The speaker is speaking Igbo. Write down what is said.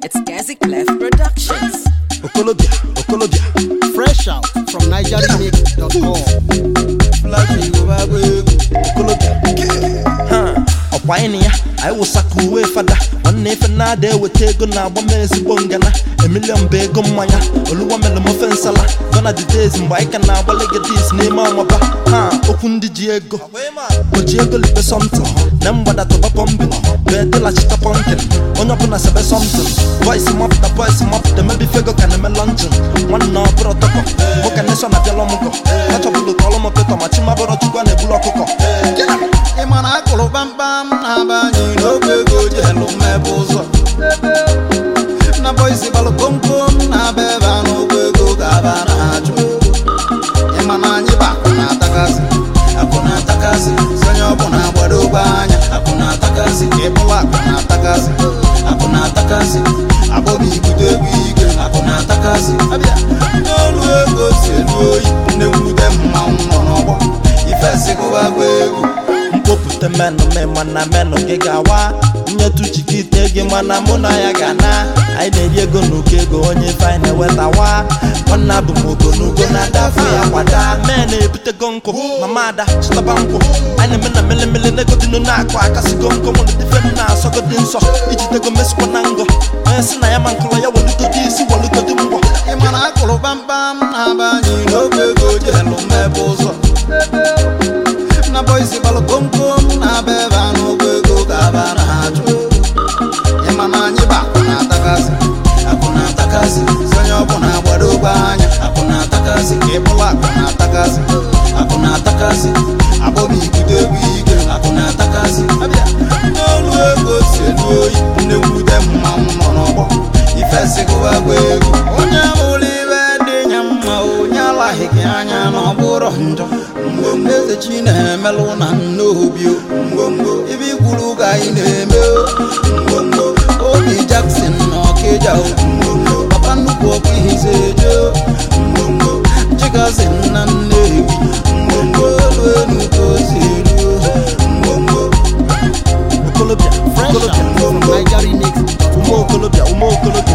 It's Gazi Clef Productions. Okolobia, Okolobia, Fresh out from NigerianMix.com. flash Yoruba bụ egwu. Okolobia, ha, ọkwa ịnị ya, anyị wụsaka uwe fada. Nwanne ife na-ada eweta ego na-agba m ezigbo ngana. Emilion bụ ego mmanya, oluwa mere m ofe nsala. Gonna the days mgbe anyị ka na-agba legatis n'ime ọmaba. Ha, okwu ndị ji ego. O ji ego libe something. Na mgbada tụba pọmbin. Bee dịlachita pọnkin. Onye ọbụla sebe something. Voice mapụta, voice mapụta, mebi fego ka na-eme luncheon. Nwanne ọ bụrụ tọkọ. Nwoke nation abịala ọmụgọ. Achọbụlụ ka ọlụ m pịtọ ma chimabụrụ chukwu a na-ebulu ọkụkọ. Ị ma na akụrụ kpamkpam na-abanye n'oge ego ji elu mmebe ụzọ na bọisi gbalụ komkom na-aba ebe a n'ụgwọ ego ga-aba na-achụ Ị ma na anyị bụ akụ na-atakasị akụ na-atakasị sonye ọbụla gbado ogbe anya akụ na-atakasị ịbụla akụ na-atakasị akụ na-atakasị akpọbi ibute egwu ike akụ na-atakasị abịa n'olu ego si elu oyi nne mwute mmanwụ nọ n'ọgbọ ifesigụbagwa egwu mkpopụta menụ me mana menụ gị ga-awa nyetu chikite gị mana mụ na ya ga na anyị na-eri ego n'ụkọ ego onye ife anyị na-ewetawa nwanna bụ m ogonogo na-adafe ya kwada mee na-ebutego nkụ mama ada chịtaba nkwụ anyị na-eme na melemele negodinu na-akụ akasịgo nkụ nwere dife m na-asọgodi nsọ iji tego mesikwa na ngọ onye si na ya ma nkụlọ ya welugodi isi welugodi mgbọ Ị ma na akụrụ kpamkpam na-abanye n'oge ego ji elu mmebe ụzọ na bọisi gbalụ komkom na-aba ebe a n'ụgwọ ego ga-aba na-achụ Ị ma na anyị bụ akụ na-atakasị akụ na-atakasị sonye ọbụla gbado ogbe anya akụ na-atakasị ịbụla akụ na-atakasị akụ na-atakasị akpọbi ibute egwu ike akụ na-atakasị abịa n'olu ego si elu oyi nne mwute mmanwụ nọ n'ọgbọ ifesigụwagwa egwu onye bụrụ ibe dị nya mma onye alaghị gị anya na ọ bụrụ njọ mgbomgbo eze chi na-emelụ na nnobi o. mgbomgbo ibe ikwuru ka anyị na-eme o. mgbomgbo obi Jackson na ọkịja o. mgbomgbo papa nnukwu ọkụ ihize eje o. mgbomgbo chigazi na nnewi mgbomgbo elu enu ka o si elu o. mgbomgbo okolobịa Fresh okolobịa out from NigerianMix.com. ume okolobịa ume okolobịa